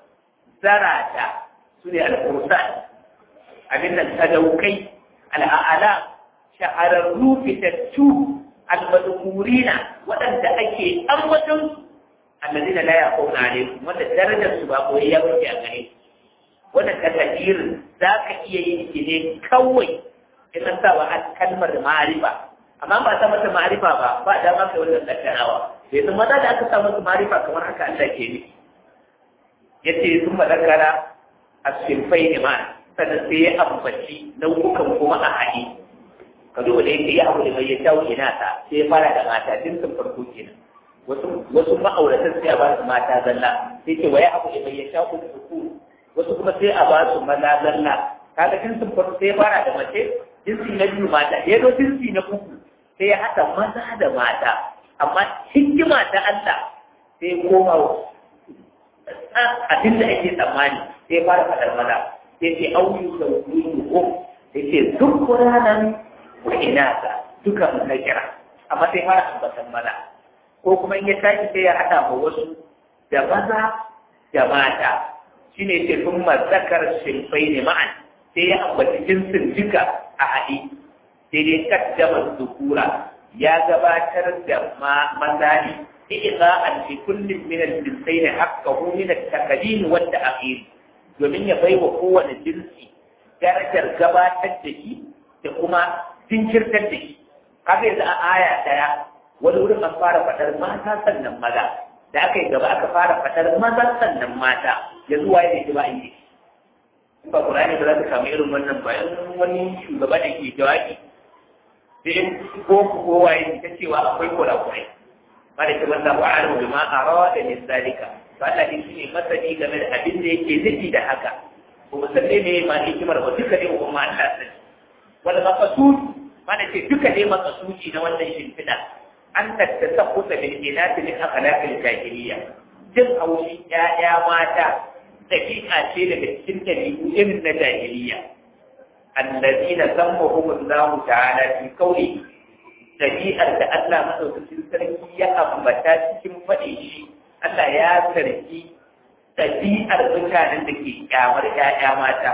zarata su ne al fursan abin nan sadaukai al a'lam shahararru fitattu almadhkurina waɗanda ake ambaton alladina la yaquna alaikum wanda darajar su ba koyi ya wuce a gare wannan takadirin za ka iya yin shi ne kawai in an sa wa kalmar ma'arifa amma ba ta mata ma'arifa ba ba da ma kai wannan kaddarawa sai sun maza da aka sa masa ma'arifa kamar haka Allah ke ne yace sun madakara as-sinfai ne ma sannan sai ya ambaci nau'ukan kuma a haɗe ka duba da yake ya abu da mai ya tawo ina ta sai ya fara da mata tun sun farko kenan wasu wasu ma'auratan sai a ba su mata zalla sai ce wa ya abu da mai ya tawo da wasu kuma sai a ba su maza zalla kaga jinsin farko sai ya fara da mace jinsi na biyu mata ya zo jinsi na uku sai ya haɗa maza da mata amma hikima ta Allah sai ya koma abin da ake tsammani sai ya fara faɗar maza sai ce auyu da wuyu ko sai ce duk ranar wa inasa duka mun kira amma sai fara ambatan maza ko kuma in ya tashi sai ya haɗa ma wasu da maza da mata shine ce sun mazakar shimfai ne ma'an sai ya ambaci jinsin duka a haɗe sai dai kaddama zukura ya gabatar da maza ne iza an fi kullum min al-jinsai ne haqqahu min at-taqdim wa at-ta'khir domin ya bai wa kowane jinsi darajar gabatar da shi da kuma jinkirtar da shi kaga yanzu a aya daya wani wurin an fara faɗar mata sannan maza da aka yi gaba aka fara faɗar maza sannan mata yanzu waye ne ba yi in ba Qur'ani ba za ka samu irin wannan ba in wani shugaba da ke jawabi sai ko ko waye ta cewa akwai kurakurai ba da ke wannan wa alu bima arada min zalika to Allah ne shine masani game da abin da yake nufi da haka ko musalle ne ma hikimar ba duka ne ko ma Allah sani wala maqsud mana ce duka ne maqsudi na wannan shimfiɗa an tattasaqquta bil inati min akhlaqil jahiliyya jin haushin ‘ya'ya mata daƙiƙa ce daga cikin ɗabi'u irin na jahiliya. Allazi na san mahumun zamu ta'ala fi kauli ɗabi'ar da Allah maɗaukacin sarki ya ambata cikin faɗi shi, Allah ya sarki ɗabi'ar mutanen da ke ƙyamar ‘ya'ya mata.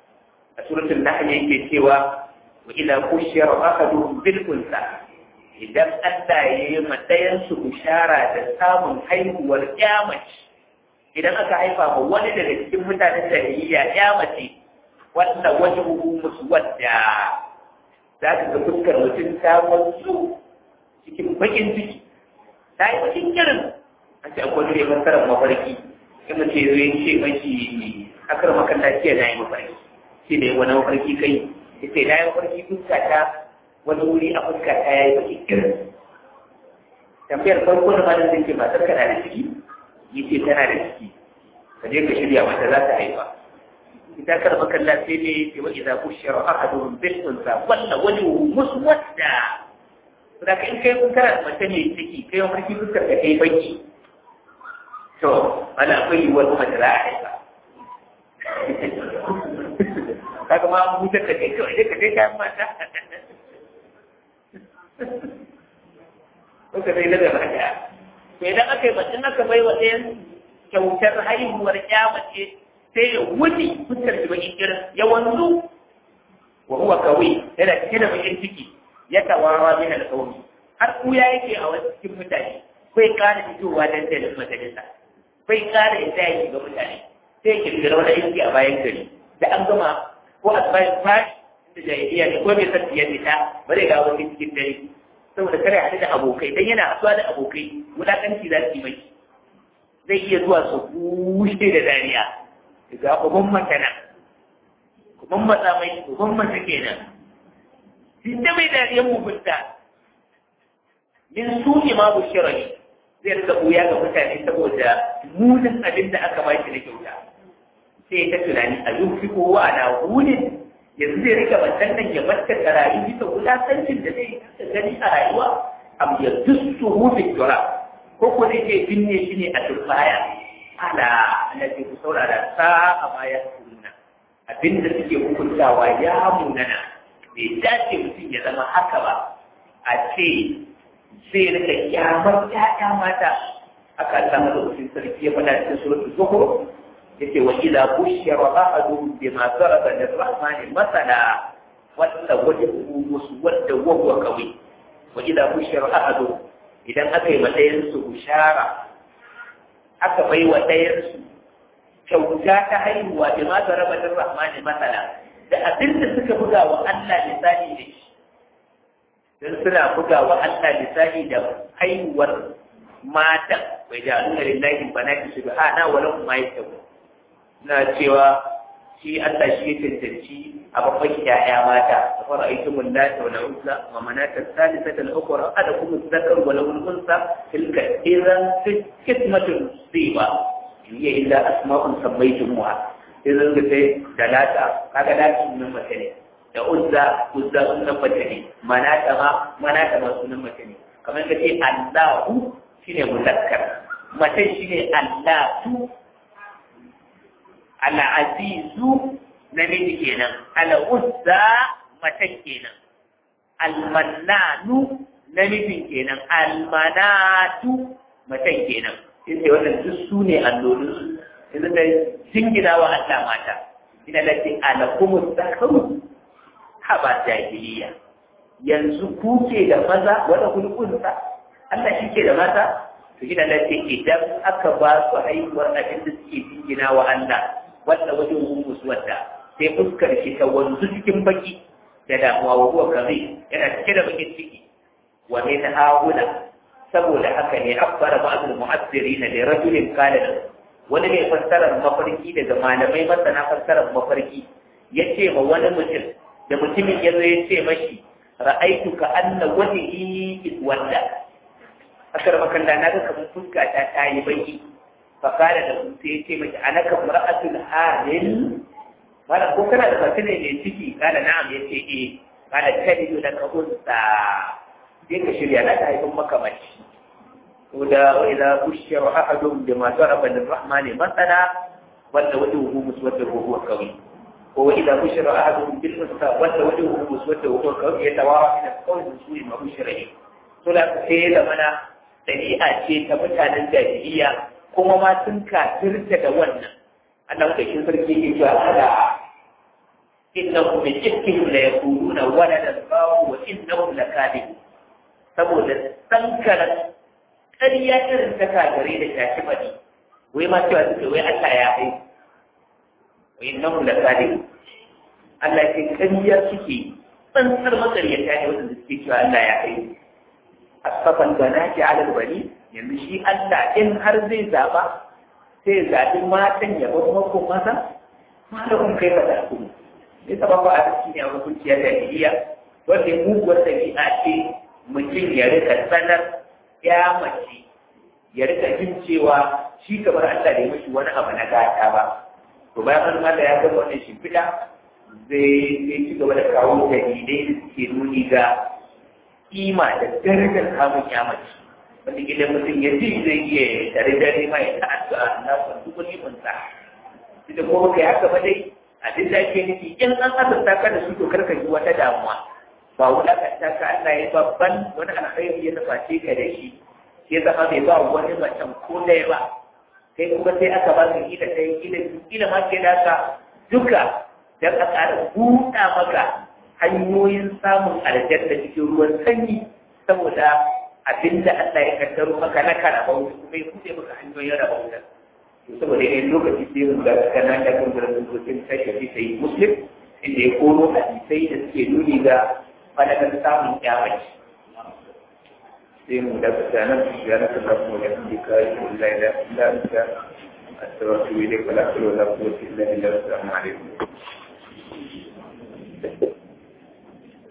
A suratul Nahl yake cewa wa ila kushiyar ahaduhum bil unsa idan Allah ya yi matsayansu bishara da samun haihuwar mace idan aka haifa ma wani daga cikin mutanen jahiliya mace wanda wani musu wadda za ka ga fuskar mutum ta wanzu cikin bakin ciki ta yi bakin kirin a ce akwai ne masarar mafarki in mace zai ce mashi akar makaranta ce na yi mafarki shi ne wani mafarki kai ya ce na yi mafarki fuska ta wani wuri a fuska ta yayi baki irin tambayar farko da malam zai ce matar kana da ciki yi ce tana da ciki ka je ka shirya mata za ta haifa ita kar makalla sai ne ce wa idza bushira ahaduhum bil unsa walla wani muswadda da ka in kai kun kara mace ne ciki kai wani farki fuskar ka kai baki to ana akwai yiwuwar kuma ta za a haifa kaga ma an hutar da kai kawai dai ka kai kayan mata Kuka zai daga baya. To idan aka yi bacin aka bai wa ɗayan kyautar haihuwar ya mace sai ya wuni fuskar shi bakin kirin ya wanzu wa huwa kawai yana cike da bakin ciki ya tawara min alƙawmi har kuya yake a wasu cikin mutane bai ƙara fitowa dan da majalisa bai ƙara isa ya shiga mutane sai ya kirkira wani aiki a bayan gari da an gama ko a bayan fashi da jahiliya ne ko bai san ya fita ba zai ga wani cikin dare saboda kare haɗu da abokai dan yana haɗuwa da abokai wulaƙanci za su yi mai zai iya zuwa su bushe da dariya daga uban matana uban matsa mai uban mata kenan shi ta mai dariyar mugunta min su ne ma bushira ne zai rika ɓuya ga mutane saboda munin abin da aka ba shi na kyauta sai ta tunani a yau fi kowa ana wunin yanzu zai rika bantan nan ya barka da rayu bisa wulaƙancin da zai kasa gani a rayuwa am ya dussu hufi tura ko ko zai ke binne shi ne a turbaya ala alaji ku saurara sa a baya sunna abinda suke hukuntawa ya munana bai dace mutum ya zama haka ba a ce zai rika kyamar ƴaƴa mata aka samu da wasu sarki ya faɗa cikin suratul zuhur yake wa idza bushira ahaduhum bima daraba lirrahmani masala wanda wajen musu wanda wawwa kawai wa idza bushira ahadu idan aka yi matsayin su bushara aka bai wa ɗayan su kyauta ta haihuwa bi ma zaraba din rahmani masala da abin da suka buga wa Allah misali da shi dan suna buga wa Allah misali da haihuwar matan bai da Allah lillahi banati subhana wa lahum ma yasabu na cewa shi Allah shi ya tantance a babban yaya mata da fara aikin mullata wa na'uza wa manata salisata al-ukhra ada kuma zakar wa lahu al-unsa tilka idan kismatun siba hiya illa asma'un sammaytumuha idan ga sai dalata kaga da sunan mace ne da uzza uzza sunan mace ne manata ma manata ma sunan mace ne kamar ka ce Allahu shine muzakkar mace shine Allahu al'azizu namiji kenan al'uzza matan kenan almannanu namijin kenan almanatu matan kenan sai wannan duk su ne allolin su yanzu da jingina wa Allah mata ina da ce alakumus zakaru haba jahiliya yanzu ku ke da maza wanda kun kunsa Allah shi ke da mata to ina da ce idan aka ba su haihuwar abin da suke jingina wa Allah wanda wajen humus wadda sai fuskar shi ta wanzu cikin baki da damuwa wa huwa kazi yana cike da bakin ciki wa min haula saboda haka ne abbara ba'dul mu'assirin da rajulin qala wani mai fassarar mafarki daga malamai masana fassarar mafarki yace ma wani mutum da mutumin yazo ya ce mashi ra'aitu ka anna wajhi wanda akar makanda na ga kamar fuska ta tayi baki fakara da su sai ce mace anaka mar'atul halil wala ko kana da fatina ne ciki kana na'am yace eh kana kadidu da kabunsa sai ka shirya na ta haifin maka mace ko da wa idza bushira ahadun bima daraba lirrahmani masala wanda wajhuhu muswadda wa huwa qawi ko wa idza bushira ahadun bil unsa wanda wajhuhu muswadda wa huwa qawi yatawara min al-qawli su'i ma bushira to da sai da mana dabi'a ce ta mutanen jahiliya kuma ma sun kafirta da wannan Allah da shi sarki ke cewa ala innahum min ifkihim la yaquluna walada Allah wa innahum lakadibun saboda sankaran ƙarya irin ta kagare da shafi bane wai ma cewa suke wai Allah ya hai wa innahum lakadibun Allah ke ƙarya suke tsantsar makaryata ne wanda suke cewa Allah ya hai asfafan banati ala bani yanzu shi Allah in har zai zaba sai zaɓi matan ya bar mako maza malakun kai ba da ku ne ta ba a ciki ne a hukunci ya jahiliya wanda muguwar ɗabi'a ce mutum ya rika sanar ya mace ya rika jin cewa shi kamar Allah da ya mashi wani abu na gata ba to bayan an Allah ya gama wannan shimfiɗa zai zai ci gaba da kawo dalilai da suke nuni ga kima da darajar kamun kyamaci wanda idan mutum ya ji zai iya tare dare ma ya ta'addu'a na san duk wani munta da kuma kai haka ba dai abin da ake nufi in an azurta ka da su to karka ji wata damuwa ba wulakanta ka Allah ya babban wani alkhairi ya nuface ka da shi ya zama bai ba wani macen ko ɗaya ba kai kuma sai aka ba ka ila ɗaya ila ila ma ke naka duka dan a ƙara buɗa maka hanyoyin samun aljanna cikin ruwan sanyi saboda abinda Allah ya kaddaro maka na kana bauta kuma ya kuɗe maka hanyoyin rabauta saboda yayin lokaci sai mun ga kana da kan gurin dokin sai ka sai muslim inda ya koro hadisai da suke nuni ga fadakan samun kyamaci sai mu da nan ya na kada mu da dika illa ila illa anta astaghfiruka wa atubu ilaik wa la hawla wa la quwwata illa billah assalamu alaikum